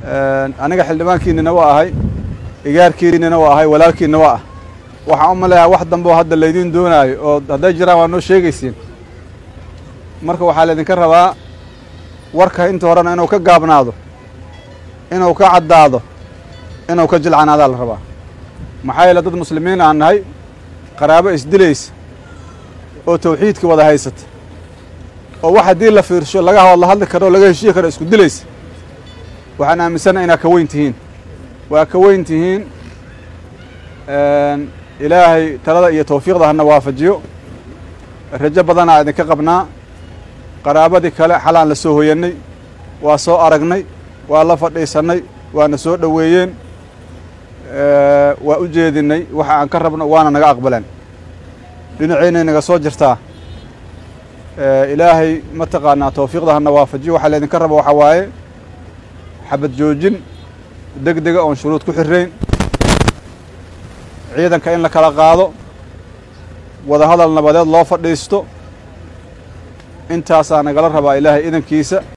aniga xildhibaankiinina waa ahay igaarkiinina waa ahay walaalkiinna waa ah waxaan u maleeyaa wax dambe oo hadda laydiin doonaayo oo hadday jiraan waa noo sheegaysiin marka waxaa laydinka rabaa warka inta horena inuu ka gaabnaado inuu ka caddaado inuu ka jilcanaadaa la rabaa maxaa yeele dad muslimiin aan nahay qaraabo isdilaysa oo tawxiidka wada haysata oo wax haddii la fiirsho laga wada hadli karo oo laga heshiyi karo isku dilaysa waxaan aaminsanaha inaad ka weyn tihiin waa ka weyn tihiin ilaahay talada iyo tawfiiqda hana waafajiyo rajo badanaa idinka qabnaa qaraabadii kale xalaan la soo hoyannay waa soo aragnay waa la fadhiisannay waana soo dhoweeyeen waa u jeedinnay waxa aan ka rabno waana naga aqbaleen dhinaceynay naga soo jirtaa ilaahay mataqaanaa tawfiiqda hana waafajiyo waxaa laydinka raba waxaa waaye xabad joojin deg dega oon shuruud ku xirayn ciidanka in la kala qaado wada hadal nabadeed loo fadhiisto intaasaa nagala rabaa ilaahay idankiisa